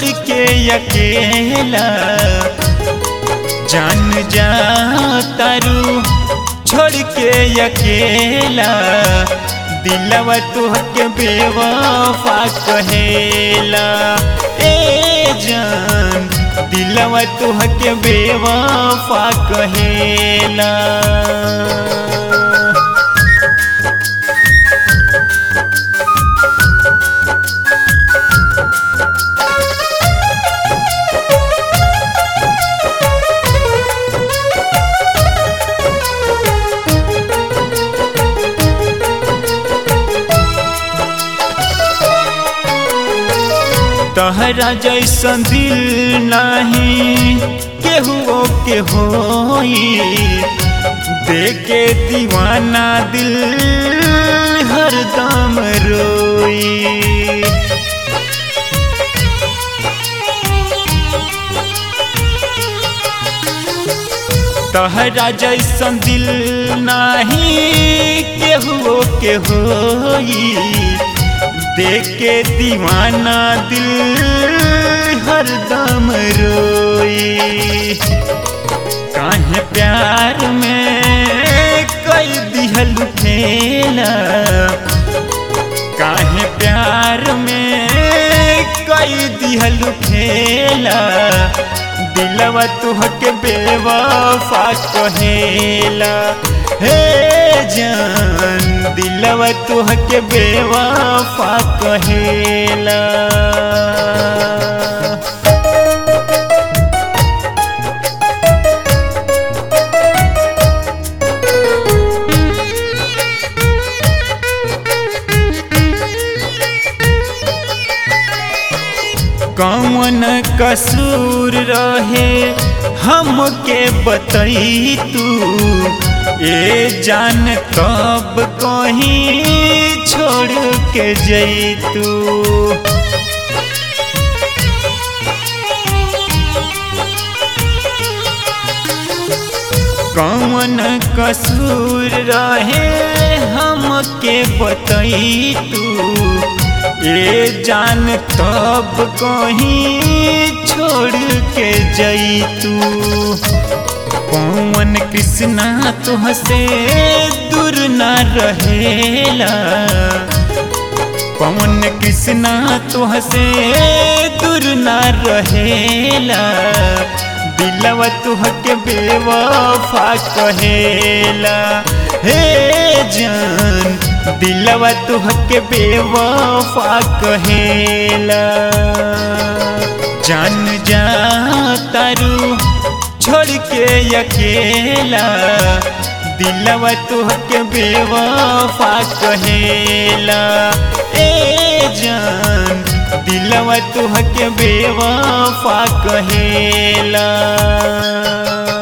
छोड़ के अकेला जान जा तारू छोड़ के अकेला दिलवा तुहके बेवफा कहेला ए जान दिलवा तुहके बेवफा कहेला तहरा जैसन दिल नाही केहू के होई देखे दीवाना दिल हरदम रोई तहरा जैसन दिल नाही केहू के होई देख के दीवाना दिल हरदम रोई काहे प्यार में कई दिहल खेला काहे प्यार में कई दिहल खेला दिलवा तुहके बेवफा कहेला हे जान दिलवा तुहके बेवफा कहेला कौन कसूर रहे हमके बतई तू ए जान कब कहीं छोड़ के जैतू कौन कसूर रहे हमके बतई तू ए जान तब कहीं छोड़ के जैतू पवन कृष्णा तुहसे दूर न रहेला पवन कृष्णा तुहसे दूर न रहेला दिलवा तुहके बेवफा कहेला हे जान दिलवा तुहके बेवफा कहेला जान जा तारू छोड़ के अकेला दिलवा तुहके बेवफा कहेला ए जान दिलवा तुहके बेवफा कहेला